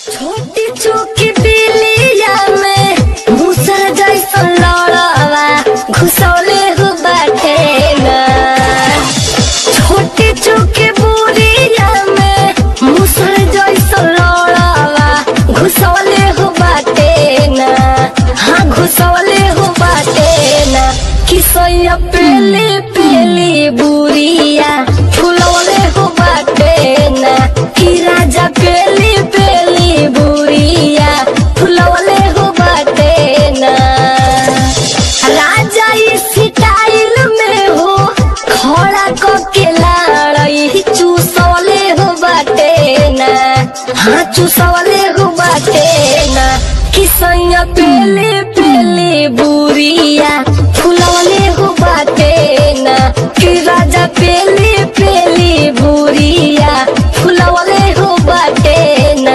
छोटी चूकी बिलिया में घुसल जैसा लड़वा घुसौले हो बाटे ना छोटी चूकी बुरिया में मुसल जैसा लड़वा घुसौले हो बाटे ना हाँ घुसौले हो बाटे ना किसैया पेली पेली बुरिया फुलौले हो बाटे ना कि राजा पेली पेली बुरिया फुलौले हो बाटे ना राजा इस स्टाइल में हो खड़ा के लाड़ई चूसौले हो बाटे ना हाँ चूसौले हो बाटे ना किसैया पेले पेले बुरिया फुलौले हो बाटे ना कि राजा पेले पेले बुरिया फुलौले हो बाटे ना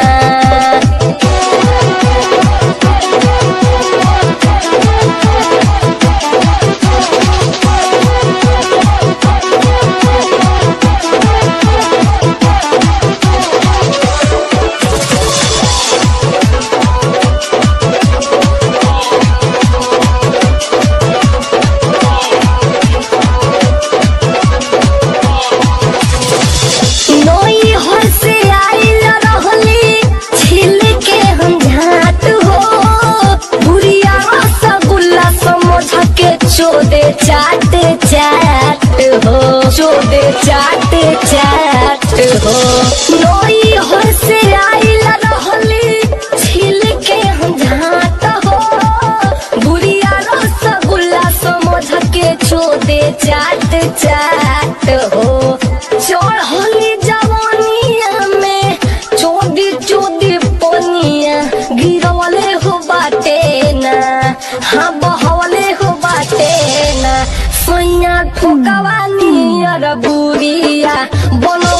नोई हर से आइल रहली छिल के हम झाट हो बुढ़िया रसगुल्ला समझ के चोदे चाट चाट हो चोदे चाट चाट हो नोई हर से आइल रहली छिल के हम झाट हो बुढ़िया रसगुल्ला समझ के चोदे चाट चाट हो चढ़ली जवानिया में चोदी चोदी पनिया गिरवले हो बाटे ना हाँ बहवले हो बाटे ना सैया ठोकवानी अर बुरिया बन